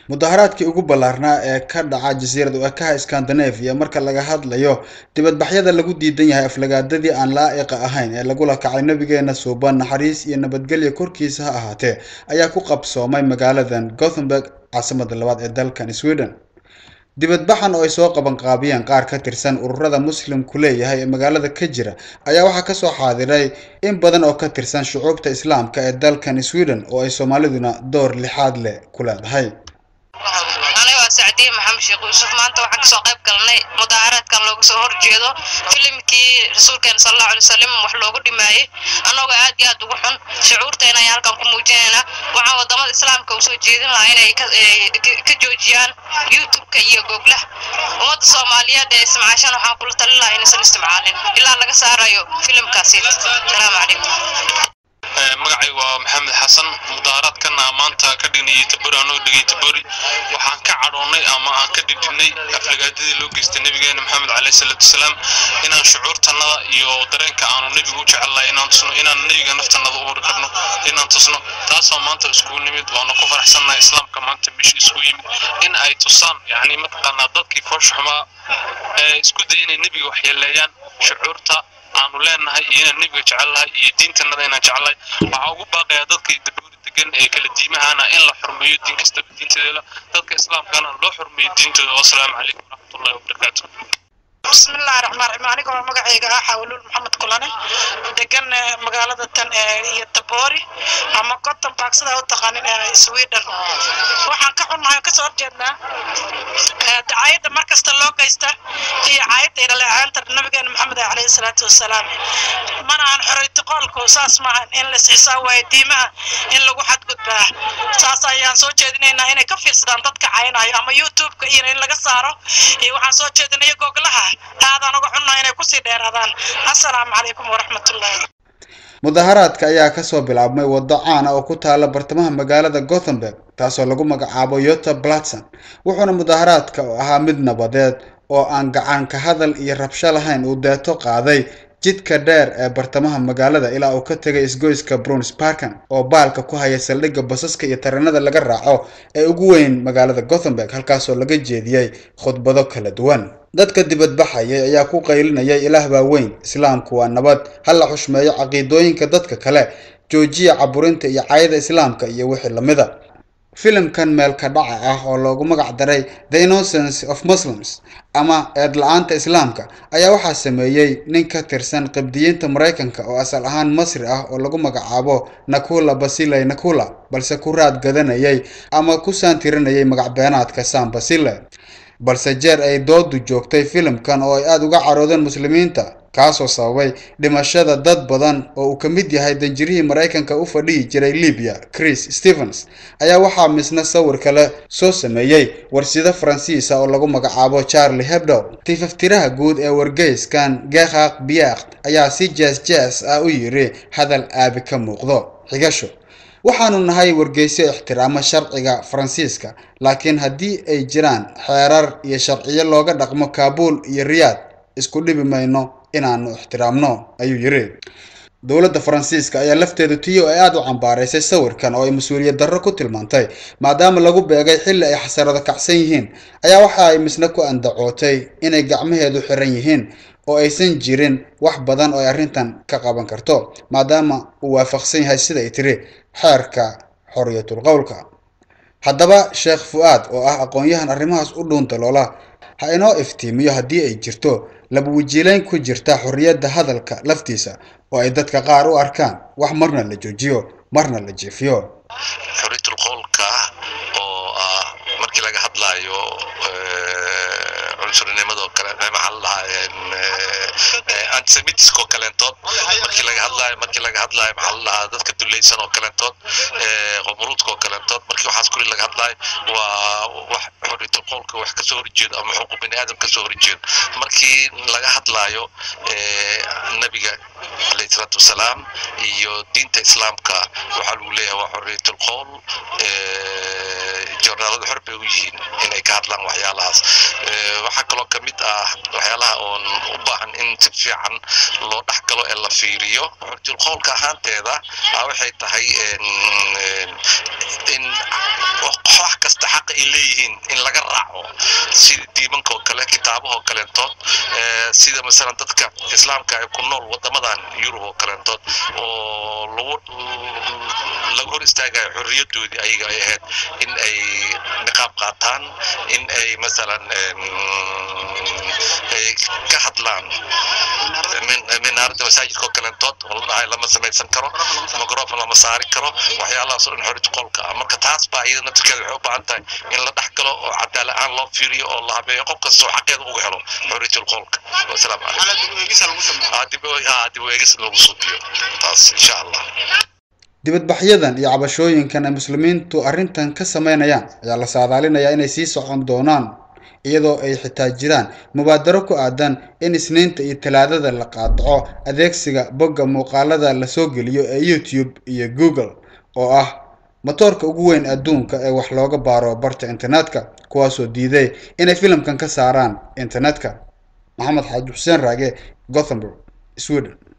mudaharaadkii ugu ballaarnaa ee ka dhaca jasiirad u ekaha scandinavia marka laga hadlayo dibadbaxyada lagu diidan yahay aflagaadadii aan laa'iqa ahayn ee lagula kacay nabigeena suuban naxariis iyo nabadgelya korkiisa ha ahaatee ayaa ku qabsoomay magaaladan gothenburg caasimada labaad ee dalkan sweden dibadbaxan oo ay soo qabanqaabiyeen qaar ka tirsan ururada muslimku leeyahay ee magaalada ka jira ayaa waxaa kasoo xaadiray in badan oo ka tirsan shucuubta islaamka ee dalkan sweden oo ay soomaaliduna door lixaad leh ku leedahay aniga waa sacdiye maxamed sheekh yuusuf maanta waxaan kasoo qayb galnay mudaaharaadkan looga soo horjeedo filimkii rasuulkeena sal allahu alay wasalam wax loogu dhimaayey annagoo aad iyo aad ugu xun shucuurteena ayaan halkan ku muujinaynaa waxaan wadamada islaamka usoo jeedin lahaa inay ka joojiyaan youtube-ka iyo googlah ummadda soomaaliyeed ee ismacaashan waxaan kula talin lahaa inaysan isticmaalin ilaa laga saarayo filimkaasi salaamu calaykum magacaygu waa maxamed xasan mudaaharaadkan maanta ka dhignay tabori anoo dhigay tabori waxaan ka cadhoonnay ama aan ka dhidhinnay aflagaadadii loo geystay nabigeena maxamed caleyhi salaatu wasalaam inaan shucuurtannada iyo dareenka aanu nebigu u jecelnahay inaan tusno inaan nebiga naftannada u hori karno inaan tusno taasoo maanta iskugu nimid waanu ku faraxsannahay islaamka maanta meesha isku yimid in ay tusaan yacni mataqaanaa dadkii foosha xumaa ee isku day inay nebiga waxyeeleeyaan shucuurta aanu leenahay iyo inaan nebiga jecelnahay iyo diintanada inaan jecelnahay waxaa ugu baaqayaa dadkii dabuuri degan ee kala diimahana in la xurmeeyo diin kastaba diinteeda dadka islaamkana loo xurmeeyo diintooda wasalaamu calaykum waraxmatullahi wabarakaatu bismillahi raxmaan raxiim aniga oo magacayga ah xawluul maxamed kulane degan magaalada tan iyo taboori ama gothenburg sidaa u taqaanin ee sweden waxaan ka xunnahay kasoo horjeednaa dacayadda mar kasta loo geysta iyo caayadda ilaleecaanta nabigeena maxamed caleyhi salaatu wasalaam mana aan xoriytiqoolku saas maahan in la isxisaab waayo diimaha in lagu xadgudbaa saas ayaan soo jeedinaynaa inay ka fiirsadaan dadka caynayo ama youtube-ka iyo in laga saaro iyo waxaan soo jeedinaya goglaha aadaan uga xunnahay inay kusii dheeraadaan assalaamu calaykum waraxmatullahi mudaharaadka ayaa kasoo bilaabmay waddo caan ah oo ku taala bartamaha magaalada gothenburg taasoo lagu magacaabo yota blatson wuxuuna mudaharaadka oo ahaa mid nabadeed oo aan gacan ka hadal iyo rabsho lahayn uu deeto qaaday jidka dheer ee bartamaha magaalada ilaa uu ka tegay isgoyska brunsparkan oo baalka ku haya saldhigga basaska iyo tareenada laga raaco ee ugu weyn magaalada gothenburg halkaasoo laga jeediyey khudbado kala duwan dadka dibadbaxayay ayaa ku qaylinayay ilaah baa weyn islaamku waa nabad ha la xushmeeyo caqiidooyinka dadka kale joojiya caburinta iyo cayada islaamka iyo wixii lamida filimkan meelka dhaca ah oo loogu magac daray the innocence of muslims ama eed la-aanta islaamka ayaa waxaa sameeyey nin ka tirsan qibdiyiinta maraykanka oo asal ahaan masri ah oo lagu magacaabo nakula basiley nakula balse ku raad gadanayay ama ku saantirinayay magacbeenaadka san basile balse jeer ay doodu joogtay filimkan oo ay aada uga caroodeen muslimiinta kaasoo sababay dhimashada dad badan oo uu ka mid yahay danjirihii maraykanka u fadhihi jiray libiya chris stevens ayaa waxaa misna sawir kale soo sameeyey warsido faransiisa oo lagu magacaabo charlie hebdo tifaftiraha guud ee wargeyskan geekhaaq biyaakt ayaa si jees jees ah u yiri hadal aabi ka muuqdo xigasho waxaanu nahay wargeysyo ixtiraamo sharciga faransiiska laakiin haddii ay jiraan xeerar iyo sharciyo looga dhaqmo kaabul iyo riyaad isku dhibi mayno inaanu ixtiraamno ayuu yiri dowladda faransiiska ayaa lafteedu tiyo ay aada u cambaaraysay sawirkan oo ay mas-uuliyad darro ku tilmaantay maadaama lagu beegay xilli ay xasarado kacsan yihiin ayaa waxa ay misna ku andacootay inay gacmaheedu xiran yihiin oo aysan jirin wax badan oo ay arrintan ka qaban karto maadaama uu waafaqsan yahay sida ay tiri xeerka xoriyatul qowlka haddaba sheekh fu-aad oo ah aqoon-yahan arrimahaas u dhuunta loola ha inoo iftiimiyo haddii ay jirto laba wajiileyn ku jirta xorriyadda hadalka laftiisa oo ay dadka qaar u arkaan wax marna la joojiyo marna la jeefiyo xoriyatul qowlka oo ah markii laga hadlaayo cunsurnimado kale maxaa la dhahaa antisemitisk oo kaleentood markii laga hadlaayo markii laga hadlaayo maxaa la dhahaa dadka dulaysan oo kaleentood qomuruudka oo kaleentood markii waxaas kuli laga hadlaayo waa wax xoriyatul qowlka wax kasoo horjeedo ama xuquuq bini aadam kasoo horjeedo markii laga hadlaayo nabiga alayhi salaatu wasalaam iyo diinta islaamka waxaa lagu leeyahay waa xoriyatul qowl joornaaladu xor bay u yihiin inay ka hadlaan waxyaalahaas waxaa kaloo ka mid ah waxyaalaha oon u baahan in si fiican loo dhex galo ee la fiiriyo xoriyatul qowlka ahaanteeda waxay tahay in wax kasta xaqa ay leeyihiin sida masalan dadka islaamka ee ku nool wadamadan yurub oo kaleentood oo lagu lagu hor istaagayo xorriyadoodii ayaga ay ahayd in ay niqaab qaataan in ay masalan ay ka hadlaan minaarada masaajidka oo kaleentood oo la dhahay lama samaysan karo microfon lama saari karo waxyaalahaas oo dhan xorriyatu qolka ah marka taas baa iyada naftirkeeda waxay u baahan tahay in la dhex galo oo cadaala aan loo fiiriyo oo la habeeyo qof kasta oo xaqeeda uga helo xorriyatul qolka wasalaamu calaykum dib u eegis lagu suubiyo taas insha allah dibadbaxyadan iyo cabashooyinkan ay muslimiintu arrintan ka sameynayaan ayaa la saadaalinayaa inay sii socon doonaan iyadoo ay xitaa jiraan mubaadaro ku aadan in isniinta iyo talaadada la qaadaco adeegsiga bogga muuqaalada lasoo geliyo ee youtube iyo google oo ah matoorka ugu weyn adduunka ee wax looga baaro barta internetka kuwaasoo diiday inay filimkan ka saaraan internetka maxamed xaaji xuseen raage gothenburg sweden